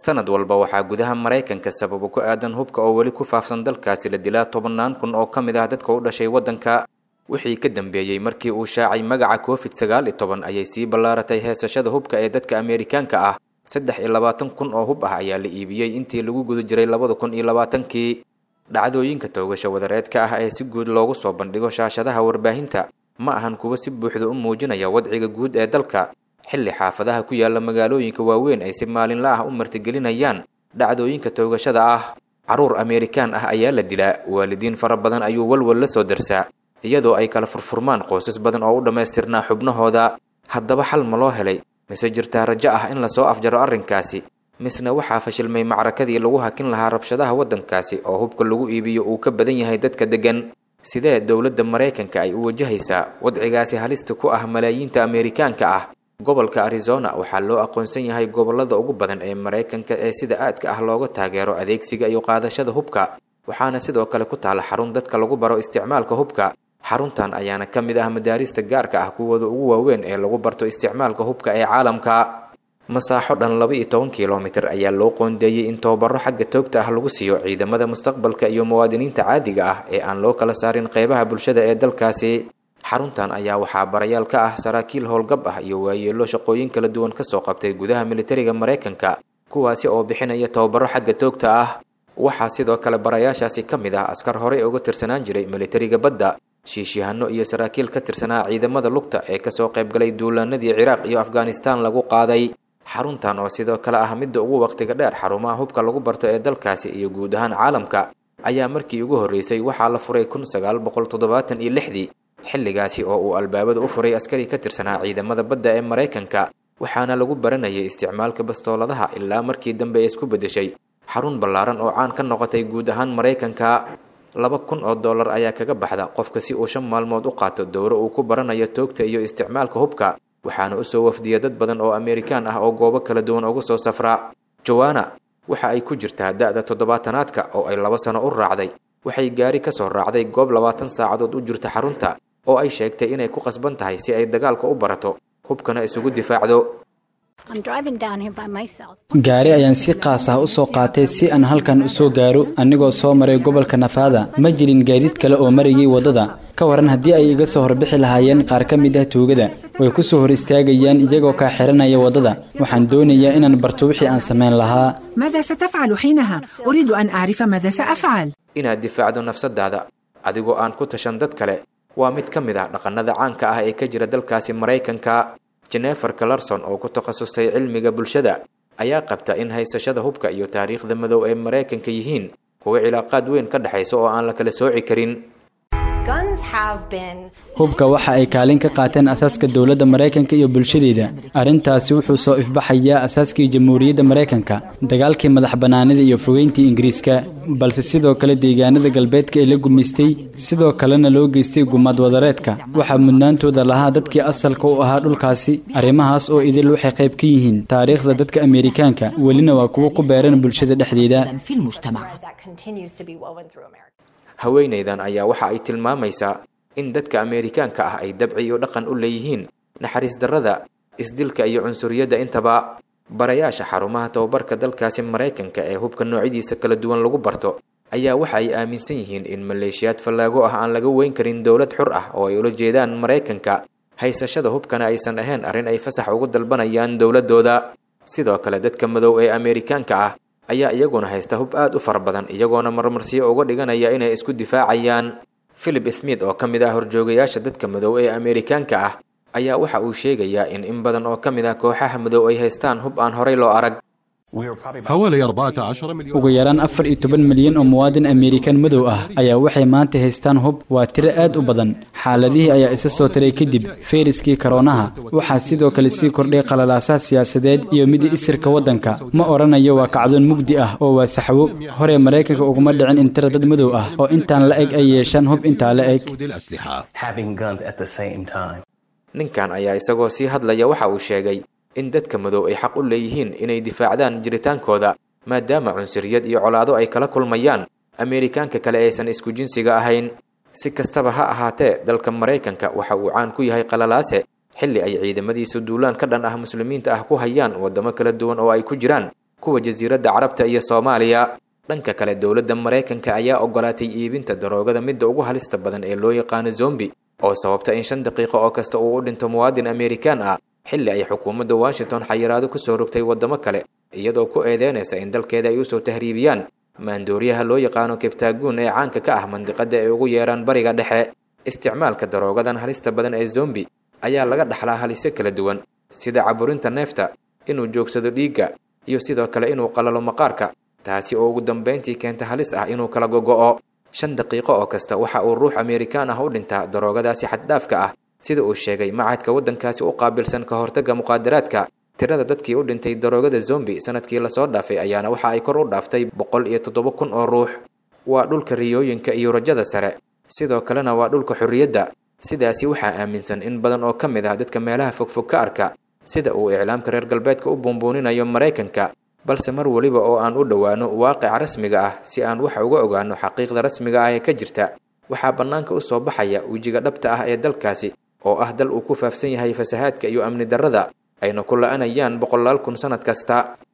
sanad walba waxaa gudaha maraykanka sababo ku aadan hubka oo weli ku faafsan dalkaasi la dilaa tobannaan kun oo ka mid ah dadka u dhashay waddanka wixii ka dambeeyey markii uu shaacay magaca covid sagaal iyo toban ayay sii ballaaratay heesashada hubka ee dadka ameerikaanka ah saddex iyo labaatan kun oo hub ah ayaa la iibiyey intii lagu guda jiray labada kun iyo labaatankii dhacdooyinka toogasha wadareedka ah ee si guud loogu soo bandhigo shaashadaha warbaahinta ma ahan kuwa si buuxda u muujinaya wadciga guud ee dalka xilli xaafadaha ku yaala magaalooyinka waaweyn ay si maalinla ah u martigelinayaan dhacdooyinka toogashada ah carruur ameerikaan ah ayaa la dilaa waalidiin fara badan ayuu walwal la soo darsaa iyadoo ay kala furfurmaan qoysas badan oo u dhammaystirnaa xubnahooda haddaba xal ma loo helay mise jirtaa rajo ah in lasoo afjaro arrinkaasi misna waxaa fashilmay macrakadii lagu hakin lahaa rabshadaha waddankaasi oo hubka lagu iibiyo uu ka badan yahay dadka deggan sidee dowladda maraykanka ay u wajahaysaa wadcigaasi halista ku ah malaayiinta ameerikaanka ah gobolka arizona waxaa loo aqoonsan yahay gobollada ugu badan ee maraykanka ee sida aadka ah looga taageero adeegsiga iyo qaadashada hubka waxaana sidoo kale ku taala xarun dadka lagu baro isticmaalka hubka xaruntan ayaana ka mid ah madaarista gaarka ah kuwooda ugu waaweyn ee lagu barto isticmaalka hubka ee caalamka masaaxo dhan laba iyo toban kilomitir ayaa loo qoondeeyey in tababaro xagga toogta ah lagu siiyo ciidamada mustaqbalka iyo muwaadiniinta caadiga ah ee aan loo kala saarin qeybaha bulshada ee dalkaasi xaruntan ayaa waxaa barayaal ka ah saraakiil howlgab ah iyo waayeelo shaqooyin kala duwan kasoo qabtay gudaha militariga maraykanka kuwaasi oo bixinaya tababaro xagga toogta ah waxaa sidoo kale barayaashaasi ka mid ah askar horey uga tirsanaan jiray militariga badda shiishyahanno iyo saraakiil ka tirsanaa ciidamada lugta ee kasoo qaybgalay duulaanadii ciraaq iyo afghanistaan lagu qaaday xaruntan oo sidoo kale ah midda ugu waqtiga dheer xarumaha hubka lagu barto ee dalkaasi iyo guud ahaan caalamka ayaa markii ugu horreysay waxaa la furay kun sagaal boqol toddobaatan iyo lixdii xilligaasi oo uu albaabada u furay askari ka tirsanaa ciidamada badda ee maraykanka waxaana lagu baranayay isticmaalka bastooladaha ilaa markii dambe ay isku beddeshay xarun ballaaran oo caan ka noqotay guud ahaan maraykanka laba kun oo dollar ayaa kaga baxda qofka si uu shan maalmood u qaato dowro uu ku baranayo toogta iyo isticmaalka hubka waxaana usoo wafdiya dad badan oo ameerikaan ah oo goobo kala duwan uga soo safra jowana waxa ay ku jirtaa da-da toddobaatanaadka oo ay laba sano u raacday waxay gaari ka soo raacday goob labaatan saacadood u jirta xarunta oo ay sheegtay inay ku qasban tahay si ay dagaalka u barato hubkana isugu difaacdo gaari ayaan si qaas ah u soo qaatay si aan halkan u soo gaaro anigoo soo maray gobolka nafaada ma jirin gaadiid kale oo marayay waddada ka waran haddii ay iga soo horbixi lahaayeen qaar ka mid ah tuugada way ku soo hor istaagayaan iyagoo kaa xiranaya waddada waxaan doonayaa inaan barto wixii aan samayn lahaa ماذا ستفعل حينها؟ أريد أن أعرف ماذا سأفعل inaad difaacdo nafsadaada adigoo aan ku tashan dad kale waa mid ka mid ah dhaqannada caanka ah ee ka jira dalkaasi maraykanka jenefer calarson oo ku takhasustay cilmiga bulshada ayaa qabta in haysashada hubka iyo taariikhda madow ee maraykanka yihiin kuwa cilaaqaad weyn ka dhexaysa oo aan la kala sooci karin hubka waxa ay kaalin ka qaateen asaaska dowladda maraykanka iyo bulshadeeda arrintaasi wuxuu soo ifbaxayaa asaaskii jamhuuriyadda maraykanka dagaalkii madax bannaanida iyo fogeyntii ingiriiska balse sidoo kale deegaanada galbeedka ee la gumaystay sidoo kalena loo geystay gumaad wadareedka waxaa mudnaantooda lahaa dadkii asalka u ahaa dhulkaasi arrimahaas oo idil waxay qayb ka yihiin taariikhda dadka ameerikaanka welina waa kuwo ku beeran bulshada dhexdeeda في المجتمع haweenaydan ayaa waxa ay tilmaamaysaa in dadka ameerikaanka ah ay dabci iyo dhaqan u leeyihiin naxariis darrada isdilka iyo cunsuriyadda intaba barayaasha xarumaha tababarka dalkaasi maraykanka ee hubka noocyadiisa kala duwan lagu barto ayaa waxa ay aaminsan yihiin in maleeshiyaad fallaago ah aan laga weyn karin dowlad xur ah oo ay ula jeedaan maraykanka haysashada hubkana aysan ahayn arrin ay fasax ugu dalbanayaan dowladdooda sidoo kale dadka madow ee ameerikaanka ah ayaa iyaguna haysta hub aad u fara badan iyagoona marmarsiyo uga dhiganaya inay isku difaacayaan philip smith oo ka mid ah horjoogayaasha dadka madow ee ameerikaanka ah ayaa waxa uu sheegayaa in in badan oo ka mid ah kooxaha madow ay haystaan hub aan horay loo arag حوالي 14 مليون ugu yaraan afar iyo toban milyan oo muwaadin ameerikaan madow ah ayaa waxay maanta haystaan hub waa tiro aad u badan xaaladihii ayaa isa soo tiray kadib fayraskii karoonaha waxaa sidoo kale sii kordhay qalalaasaha siyaasadeed iyo mid isirka waddanka ma odhanayo waa kacdoon mugdi ah oo waa saxwo hore maraykanka uguma dhicin in tiro dad madow ah oo intaan la eg ay yeeshaan hub intaa la eg سود الأسلحة having guns at the same time. ninkan ayaa isagoo sii hadlaya waxa uu sheegay in dadka madow ay xaq u leeyihiin inay difaacdaan jiritaankooda maadaama cunsuriyad iyo colaado ay kala kulmayaan ameerikaanka kale aysan isku jinsiga ahayn si kastaba ha ahaatee dalka maraykanka waxa uu caan ku yahay qalalaase xilli ay ciidamadiisu duulaan ka dhan ah muslimiinta ah ku hayaan waddamo kala duwan oo ay ku jiraan kuwa jasiiradda carabta iyo soomaaliya dhanka kale dowladda maraykanka ayaa ogolaatay iibinta daroogada midda ugu halista badan ee loo yaqaano zombi oo sababta in shan daqiiqo oo kasta uu u dhinto muwaadin amerikaan ah xilli ay xukuumadda washington xayiraado kusoo rogtay waddamo kale iyadoo ku eedeynaysa in dalkeeda ay usoo tahriibiyaan maandooriyaha loo yaqaano kebtaaguun ee caanka ka ah mandiqada ay ugu yeeraan bariga dhexe isticmaalka daroogadan halista badan ee zombi ayaa laga dhaxlaa halisyo kala duwan sida caburinta neefta inuu joogsado dhiigga iyo sidoo kale inuu qalalo maqaarka taasi oo ugu dambayntii keenta halis ah inuu kala gogo'o shan daqiiqo oo kasta waxa uu ruux amerikaan ah u dhintaa daroogadaasi xaddhaafka ah sida uu sheegay macadka waddankaasi u qaabilsan ka hortagga muqaadaraadka tirada dadkii u dhintay daroogada zombi sanadkii lasoo dhaafay ayaana waxa ay kor u dhaaftay boqol iyo toddoba kun oo ruux waa dhulka riyooyinka iyo rajada sare sidoo kalena waa dhulka xorriyadda sidaasi waxaa aaminsan in badan oo ka mid ah dadka meelaha fogfog ka arka sida uu iclaamka reer galbeedka u buunbuuninayo maraykanka balse mar weliba oo aan u dhowaano waaqica rasmiga ah si aan wax uga ogaano xaqiiqda rasmiga ah ee ka jirta waxaa bannaanka u soo baxaya wejiga dhabta ah ee dalkaasi oo ah dal uu ku faafsan yahay fasahaadka iyo amni darrada ayna ku la-anayaan boqolaal kun sannad kasta